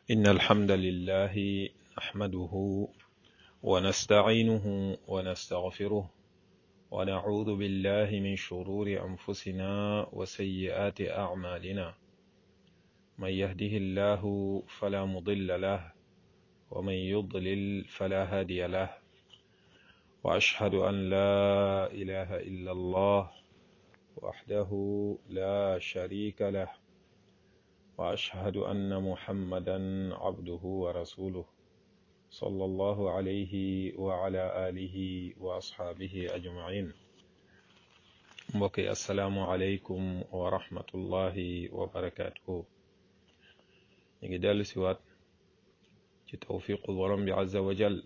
إن الحمد لله نحمده ونستعينه ونستغفره ونعوذ بالله من شرور أنفسنا وسيئات أعمالنا من يهده الله فلا مضل له ومن يضلل فلا هادي له وأشهد أن لا إله إلا الله وحده لا شريك له وأشهد أن محمدا عبده ورسوله صلى الله عليه وعلى آله وأصحابه أجمعين mbokki asalaamualeykum wa rahmatullahi wa barakatuhu ñu ngi dellu siwaat ci tawfiqu borom bi azza wa jal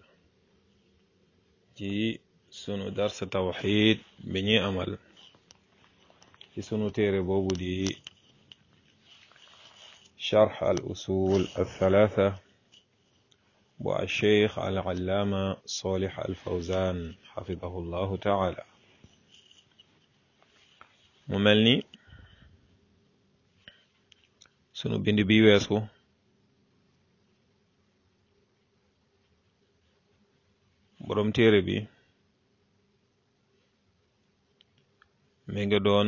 ci sunu darsa tawxid bi ñuy amal ci sunu téere boobu di charx al usul al thalatha bu al cheikh al allaama solih al fawzan xafidahu llahu taala mu mel ni sunu bind bi weesu boroom téere bi mi nga doon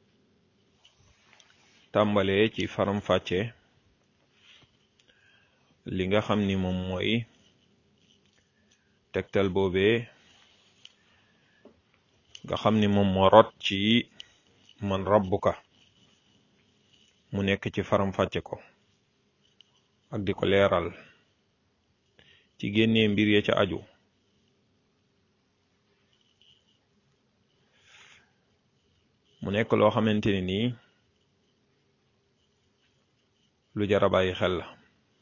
tàmbalee ci faram-fàcce li nga xam ni moom mooy tegtal boobee nga xam ni moom moo rot ci man rabbuka mu nekk ci faram-fàcce ko ak di ko leeral ci génnee mbir ya ca aju mu nekk loo xamante ne nii lu jara bàyyi xel la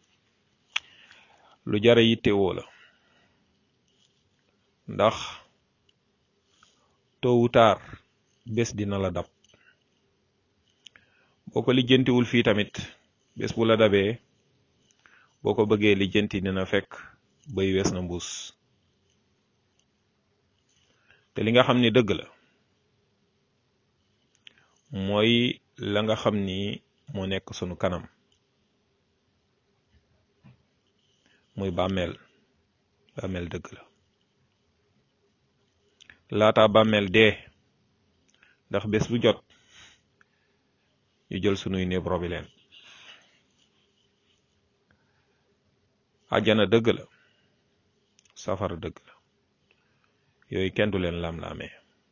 lu jara yittewoo la ndax tôt ou tard bés dina la dab boo ko lijjantiwul fii tamit bés bu la dabee boo ko bëggee lijjanti dina fekk bay wees na mbuus te li nga xam ni dëgg la mooy la nga xam ni moo nekk sunu kanam muy bàmmeel bàmmeel dëgg la laata bàmmeel dee ndax bés bu jot ñu jël sunuy néeb robi leen àjjana dëgg la safara dëgg la yooyu kenn du leen lam-laamee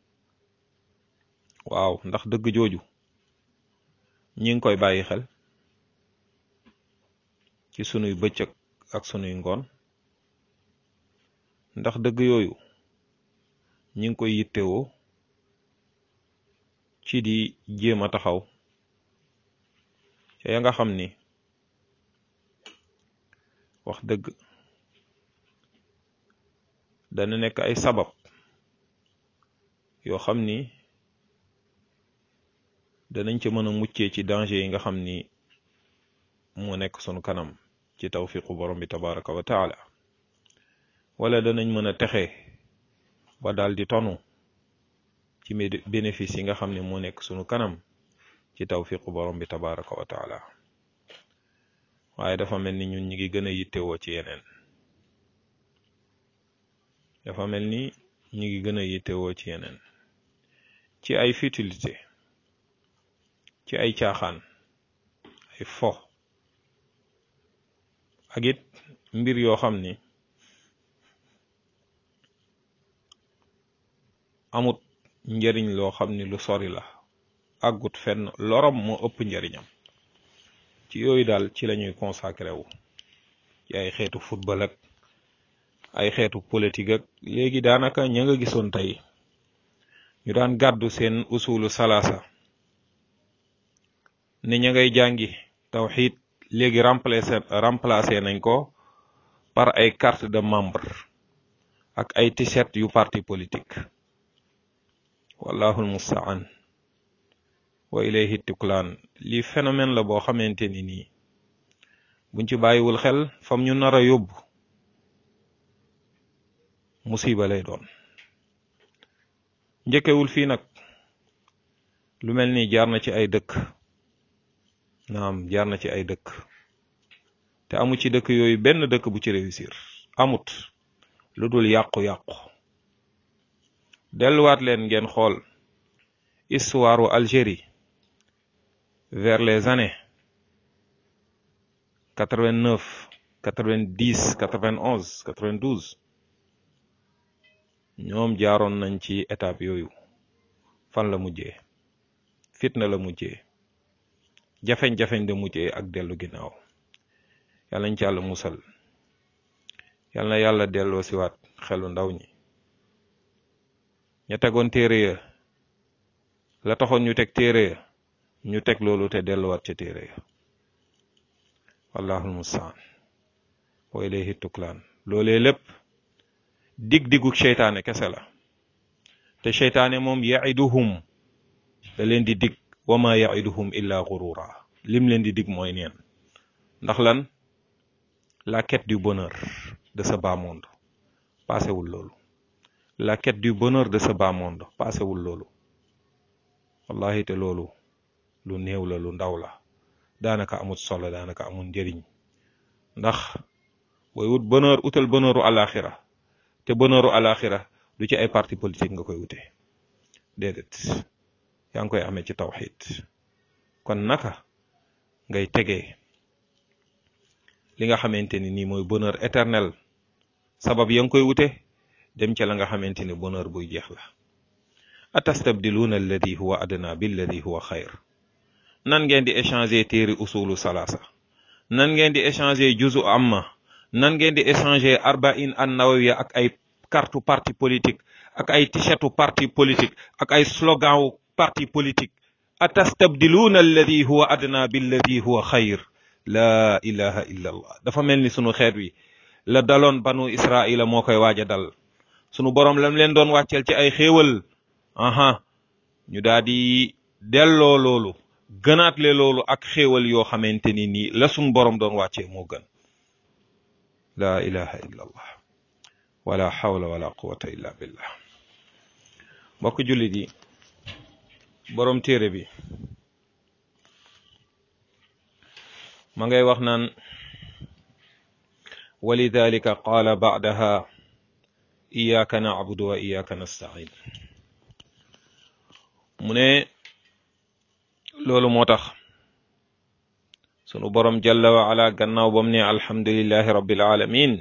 waaw ndax dëgg jooju ñi ngi koy bàyyi xel ci sunuy bëccëg ak sunuy ngoon ndax dëgg yooyu ñi ngi koy yittewoo ci di jéem a taxaw ca ya nga xam ni wax dëgg dana nekk ay sabab yoo xam ni danañ ca mën a muccee ci danger yi nga xam ni moo nekk sunu kanam ci tawfiqu borom bi tabaraka wa taala wala danañ mën a texe ba daal di tonu ci bénéfice yi nga xam ne moo nekk sunu kanam ci tawfiqu borom bi tabaraka wa taala waaye dafa mel ni ñun ñi ngi gën a yittewoo ci yeneen dafa mel ni ñi ngi gën a yittewoo ci yeneen ci ay futilité ci ay caaxaan ay fo ak it mbir yoo xam ni amut njariñ loo xam ni lu sori la àggut fenn lorom moo ëpp njariñam ci yooyu daal ci lañuy consacré wu ci ay xeetu football ak ay xeetu politique ak léegi daanaka ña nga gisoon tey ñu daan gàddu seen usulu salaasa ne ña ngay jàngi tawxiid léegi remplacé remplacé nañ ko par ay carte de membre ak ay t-shirt yu parti politique wallahul mustaan wa ilayhi tuklaan lii phénomène la boo xamante ni nii buñ ci bàyyiwul xel fam ñu nar a yóbbu musiba lay doon njëkkewul fii nag lu mel ni jaar na ci ay dëkk naam jaar na ci ay dëkk te amu ci dëkk yooyu benn dëkk bu ci réussir amut lu dul yàqu-yàqu delluwaat leen ngeen xool histoire u Algérie vers les années quatre-vingt-neuf quatre-vingt-dix quatre-vingt-onze quatre-vingt-douze ñoom jaaroon nañ ci étape yooyu fan la mujjee fitna la mujjee jafeñ-jafeñ la mujjee ak dellu ginnaaw yàlla nañ ci yàlla musal yàlla na yàlla delloo siwaat xelu ndaw ñi ña tegoon téere ya la taxoon ñu teg téere ya ñu teg loolu te delluwaat ca téere ya wallahul mustaan wa ilayhi tuklaan loolee lépp dig-digu seytaane kese la te seytaane moom yaiduhum da leen di dig wa ma yaiduhum illa gurura lim leen di dig mooy neen ndax lan la quête du bonheur de ce bas monde paasewul loolu la quête du bonheur de ce bas monde paasewul loolu wallahi te loolu lu néew la lu ndaw la daanaka amul solo daanaka amul njëriñ ndax booy wut bonheur utal bonheuru alaxira te bonheuru alaxira du ci ay parti politique nga koy wute déedéet yaa ngi koy amee ci tawxid kon naka ngay tegee li nga xamante ni nii mooy bonheur éternel sabab ya nga koy wute dem ca la nga xamante ni bonheur buy jeex la atastabdiluuna alladi huwa adna billadi huwa xayr nan ngeen di échanger téeri usulu salaasa nan ngeen di échanger juzu amma nan ngeen di échanger arbain an nawawiya ak ay carte parti politique ak ay t-shirtu parti politique ak ay slogan wu parti politique atastabdiluuna alladi huwa adna billadi huwa xayr la ilaha illa allah dafa mel ni sunu xeet wi la daloon banu israila moo koy waaj a dal sunu borom lam leen doon wàccel ci ay xéewal aha ñu daal di delloo loolu gënaat le loolu ak xéewal yoo xamante ni nii la sunu borom doon wàccee moo gën la ilaha illa allah wala hawla wala quwata illa billah mbokk jullit yi borom téere bi ma ngay wax naan walidalika qaala ba'daha iyyaka na'budu wa iyyaka nasta'in mu ne loolu moo tax sunu borom jalla wa ala gannaaw bam ne alhamdulillahi rabbil alamin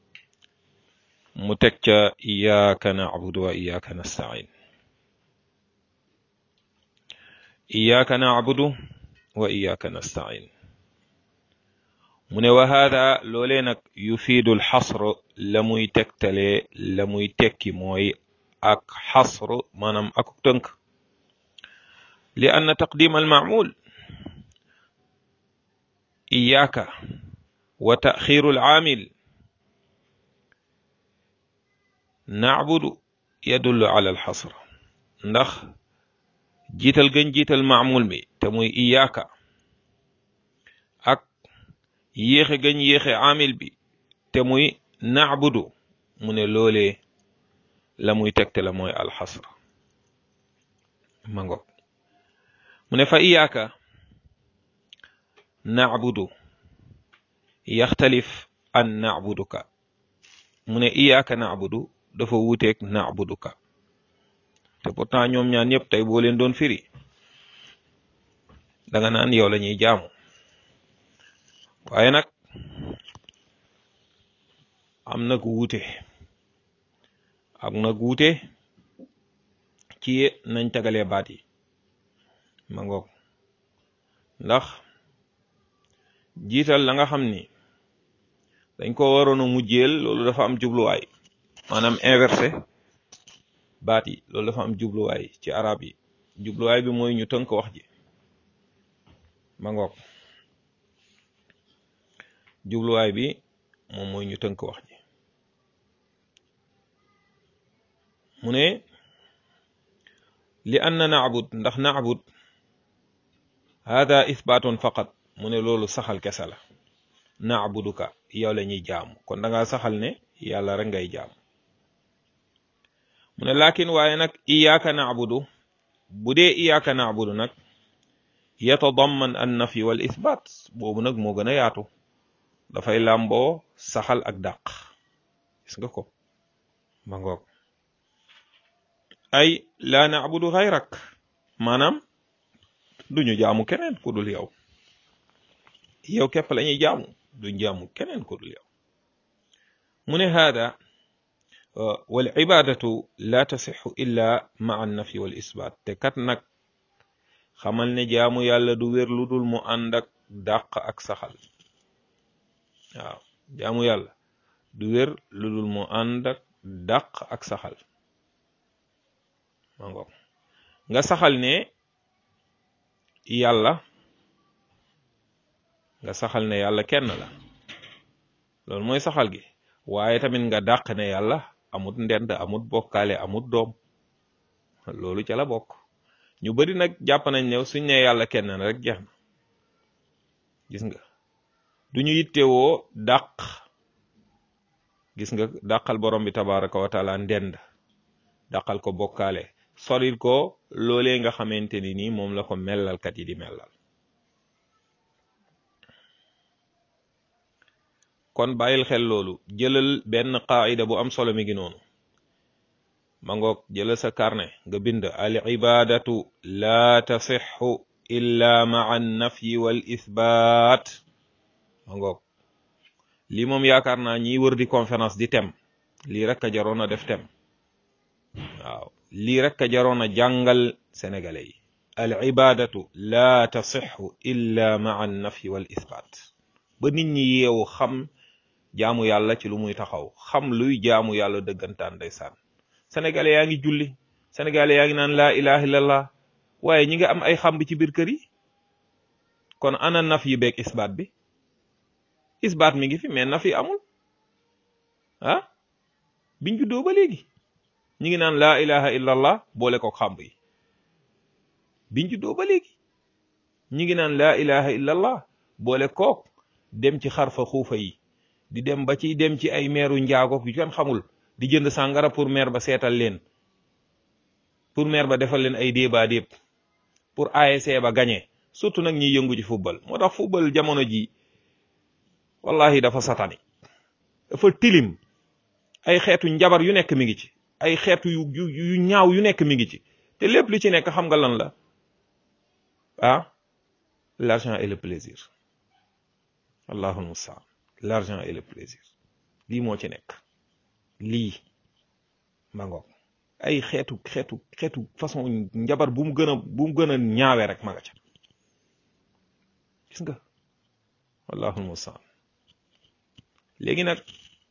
mu teg ca iyyaka na'budu wa iyyaka nasta'in iyyaka na'budu wa iyyaka nasta'in mu ne wa hada loolee nag yufiidu alxasr la muy tegtale la muy tekki mooy ak xasr maanaam ak tënk li anna taqdim almaamul iyaaka wa taxiru alaamil nacbudu yadullu ala alxasr ndax jiital gën jiital maamul mi te muy iyaaka ak yéexe gañ yéexe amil bi te muy nacbudu mu ne loolee la muy tegte la mooy alxasr ma ngoog mu ne fa iyaaka nacbudu yaxtalif an nacbuduka mu ne iyaaka nacbudu dafa wuuteeg nacbuduka te pourtant ñoom ñaan ñëpp tey boo leen doon firi danga naan yow la ñuy jaamu waaye nag am nag wuute am nag wuute ci nañ tagalee baat yi ma ngoog ndax jiital la nga xam ni dañ ko waroon a mujjeel loolu dafa am jubluwaay maanaam inversé baat yi loolu dafa am jubluwaay ci arab yi jubluwaay bi mooy ñu tënk wax ji ma ngoog jubluwaay bi moom mooy ñu tënk wax ji mu ne li anna naabud ndax naabud hada ithbaatun faqat mu ne loolu saxal kese la naabuduka yow la ñuy jaamu kon da ngaa saxal ne yàlla rek ngay jaamu mu ne laakin waaye nag iyaaka naabudu bu dee iyaaka naabudu nag yatadamman an nafi wal ithbaat boobu nag moo gën a yaatu dafay làmboo saxal ak dàq gis nga ko ma ngoog ay laa naabudu xayrak maanaam duñu jaamu keneen ku dul yow yow képp la ñuy jaamu duñ jaamu keneen ku dul yow mu ne haada wal ibadatu la tasixu illa maa annafi wal isbaat te kat nag xamal ne jaamu yàlla du wér lu dul mu ànd ak dàq ak saxal waaw jaamu yàlla du wér lu dul mu ànd ak dàq ak saxal ma ngoog nga saxal ne yàlla nga saxal ne yàlla kenn la loolu mooy saxal gi waaye tamit nga dàq ne yàlla amut ndend amut bokkaale amut doom loolu ca la bokk ñu bari nag jàpp nañ ne suñ ne yàlla kenn na rek jeex na gis nga duñu yittewoo dàq gis nga dàqal borom bi tabaraka wa taala ndend dàqal ko bokkaale soril ko loolee nga xamante ni nii moom la ko mellalkat yi di mellal kon bàyyil xel loolu jëlal benn qaida bu am solo mi ngi noonu ma ngoog jëlal sa carnet nga bind al ibadatu la tasixu illa maa annafyi wal ithbaat ma ngoog lii moom yaakaar naa ñiy wër di conférence di tem lii rek a jaroon a def tem waaw lii rek a jaroon a jàngal sénégalais yi al ibadatu la tasixu illa maa annafyi wal ithbaat ba nit ñi yeewu xam jaamu yàlla ci lu muy taxaw xam luy jaamu yàlla dëggantaan ndeysaan sénégalais yaa ngi julli sénégalais yaa ngi naan laa ilaha illallah waaye ñi nga am ay xam bi ci biir kër yi kon ana naf yi beeg isbaat bi isbaat mi ngi fi mais naf yi amul ah biñ juddoo ba léegi ñi ngi naan laa ilaha illallah boole ko xamb yi biñ juddoo ba léegi ñi ngi naan laa ilaha illallah boole kook dem ci xarfa xuufa yi di dem ba ci dem ci ay meeru njaago yu kenn xamul di jënd sàngara pour maire ba seetal leen pour maire ba defal leen ay débat déeb pour ASC ba gagné surtout nag ñiy yëngu ci football moo tax football jamono ji wallahi dafa satani dafa tilim ay xeetu njabar yu nekk mi ngi ci ay xeetu yu yu yu ñaaw yu nekk mi ngi ci te lépp li ci nekk xam nga lan la ah l'argent et le plaisir allahul mustaan l'argent et le plaisir lii moo ci nekk lii ma ngoog ay xeetu xeetu xeetu façon njabar bu mu gën a bu mu gën a ñaawe rek ma nga ca gis nga wallahul mustaan léegi nag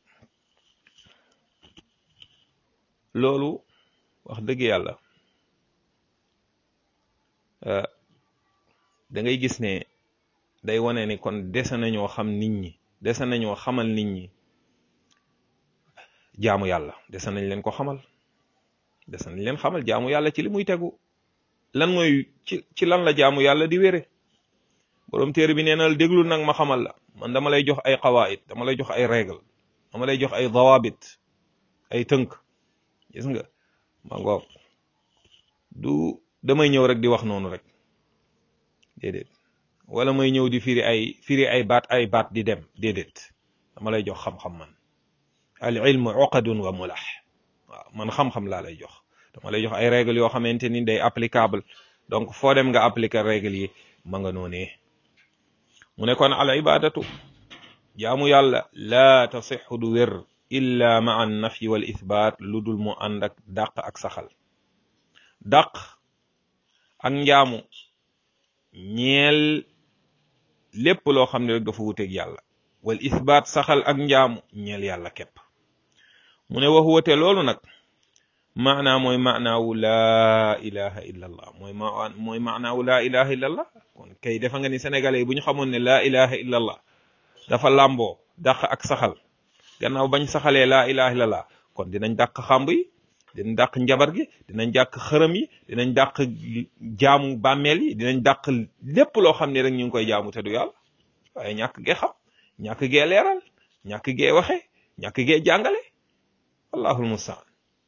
loolu wax dëgg yàlla da ngay gis ne day wane ni kon dese nañoo xam nit ñi dese nañoo xamal nit ñi jaamu yàlla dese nañ leen ko xamal dese nañ leen xamal jaamu yàlla ci li muy tegu lan mooy ci ci lan la jaamu yàlla di wére borom téere bi nee na déglu nag ma xamal la man dama lay jox ay qawaid dama lay jox ay règle dama lay jox ay dawabit ay tënk gis nga ma ngoog du damay ñëw rek di wax noonu rek déedéet wala may ñëw di firi ay firi ay baat ay baat di dem déedéet dama lay jox xam-xam man al ilmu uqadun wa mulah waaw man xam-xam laa lay jox dama lay jox ay règles yoo xamante ni day applicable donc foo dem nga appliquer règles yi ma nga noonee mu ne kon al ibadatu jaamu yàlla laa tasixu du wér illa ma an nafyi wal ithbaat lu dul mu ànd ak dàq ak saxal dàq ak njaamu ñeel lépp loo xam ne rek dafa wuteeg yàlla wal ithbaat saxal ak njaamu ñeel yàlla képp mu ne wax wate loolu nag maanaa mooy maanaawu laa ilaha illa allah mooy ma mooy maanaawu laa ilaha illa allah kon kay defa nga ni sénégalais yi bu ñu xamoon ne laa ilaha illa allah dafa làmboo dàq ak saxal gannaaw bañ saxalee laa ilaha illa allah kon dinañ dàq xàmb yi dinañ dàq njabar gi dinañ dàq xërëm yi dinañ dàq jaamu bàmmeel yi dinañ dàq lépp loo xam ne rek ñu ngi koy jaamu te du yàlla waaye ñàkk gee xam ñàkk gee leeral ñàkk gee waxe ñàkk gee jàngale allahul mustaan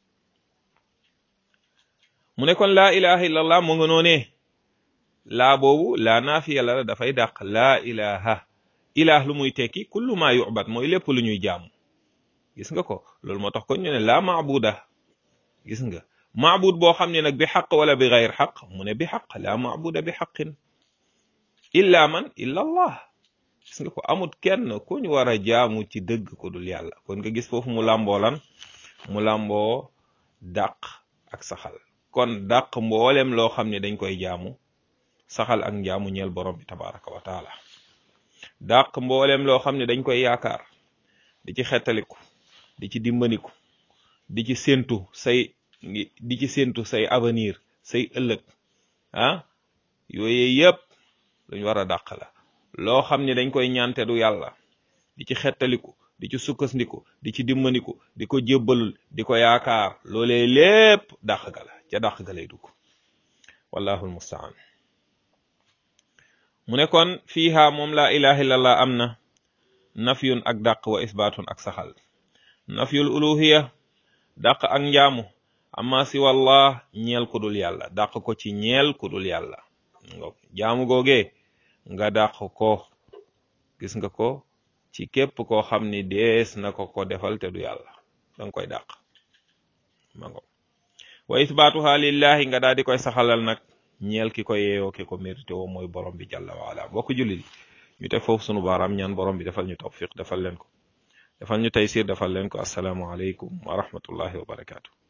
mu ne kon laa ilaha illallah mu nga noonee laa boobu laa naafiya la dafay dàq laa ilaha ilaah lu muy tekki kullu ma yu'bad mooy lépp lu ñuy jaamu gis nga ko loolu moo tax kon ñu ne laa maabuda gis nga maabud boo xam ne nag bi xaq wala bi gayr xaq mu ne bi xaq laa maabuda bi xaqin illa man illa allah gis nga ko amut kenn ku ñu war a jaamu ci dëgg ko dul yàlla kon nga gis foofu mu làmboo lan mu làmboo dàq ak saxal kon dàq mboolem loo xam ne dañ koy jaamu saxal ak njaamu ñeel borom bi tabaraka wa taala dàq mboolem loo xam ne dañ koy yaakaar di ci xettaliku di ci dimbaniku di ci séentu say di ci séentu say avenir say ëllëg ah yooyu yëpp luñ war a dàq la loo xam ne dañ koy ñaante du yàlla di ci xettaliku di ci sukkandiku di ci dimbaniku di ko jébbalul di ko yaakaar loolee lépp dàq ga la ca dàq ga lay dugg wallahu almustaan mu ne kon fiiha moom laa ilaha illallah am na nafyun ak dàq wa isbaatun ak saxal nafyul uluhiya dàq ak njaamu amma si wallah ñeel ku dul yàlla dàq ko ci ñeel ku dul yàlla nga jaamu googee nga dàq ko gis nga ko ci képp koo xam ni dees na ko ko defal te du yàlla danga koy dàq ma ngo wa isbaatuha lillahi nga daal di koy saxalal nag ñeel ki ko yeeyoo ki ko mérité woo mooy borom bi jàlla waala bokk jullit ñu teg foofu sunu baaraam ñaan borom bi defal ñu tawfiq defal leen ko defal ñu taysir defal leen ko assalaamu aleykum wa rahmatullahi wa barakaatu